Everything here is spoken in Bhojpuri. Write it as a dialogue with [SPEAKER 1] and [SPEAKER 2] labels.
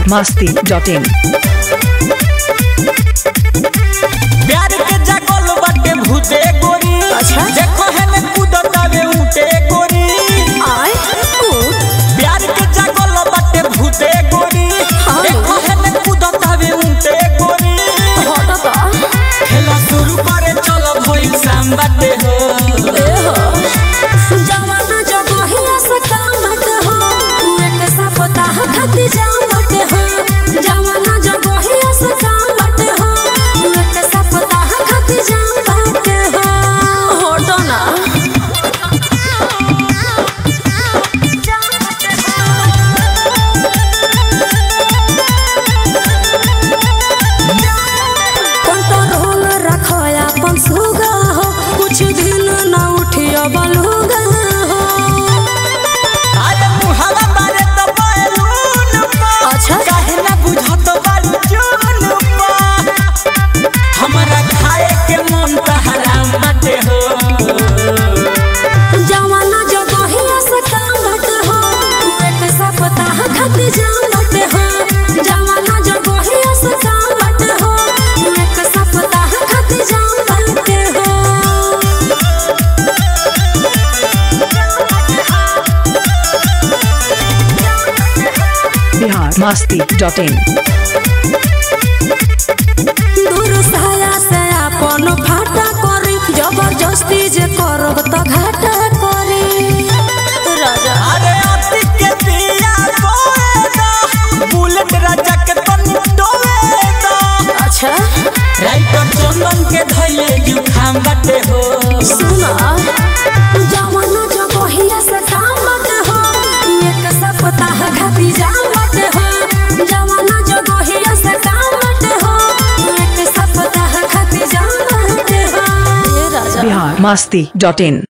[SPEAKER 1] masti.in
[SPEAKER 2] प्यार के जगल बाटे भूते गोरी
[SPEAKER 3] अच्छा।
[SPEAKER 2] देखो है ने कूदतावे ऊटे गोरी
[SPEAKER 3] आय ओ
[SPEAKER 2] प्यार के जगल बाटे भूते गोरी
[SPEAKER 3] हाँ।
[SPEAKER 2] देखो है ने कूदतावे ऊटे गोरी
[SPEAKER 3] हटता
[SPEAKER 2] खेला शुरू करे चलो भइल शाम बाटे हो
[SPEAKER 3] ए हो जवाना जगहिया से कामत हो एक सप्ताह खातिर जामत हो जवाना जगहिया से कामत हो एक सप्ताह खातिर जामत हो हटो ना कंट्रोल रखो अपन सुगा हो कुछ दिन न उठियो बलुगा हो
[SPEAKER 2] अरे मुहावा बारे तो बैलून पा
[SPEAKER 3] अच्छा।
[SPEAKER 2] काहे ना बुझत बारू जून पा हमरा खाए के मन त हराम बाटे हो
[SPEAKER 3] जवाना जगहिया से कामत हो एक सप्ताह खातिर जामत हो जवाना जगहिया से कामत हो एक सप्ताह खातिर जामत हो
[SPEAKER 1] Bihar masti.in
[SPEAKER 3] दूर साया से अपन फाटा करी जबरदस्ती जे करब त घाटा करी राजा
[SPEAKER 2] अरे अति के दिया बोए दा बुलेट राजा के तन डोले दा
[SPEAKER 3] अच्छा
[SPEAKER 2] राइटर चंदन के धइले यू खाम बाटे हो
[SPEAKER 3] सुना जवाना जगहिया से कामत हो एक सप्ताह खातिर जामत हो जवाना जगहिया से कामत हो एक सप्ताह खातिर जामत हो ये राजा
[SPEAKER 1] Bihar masti.in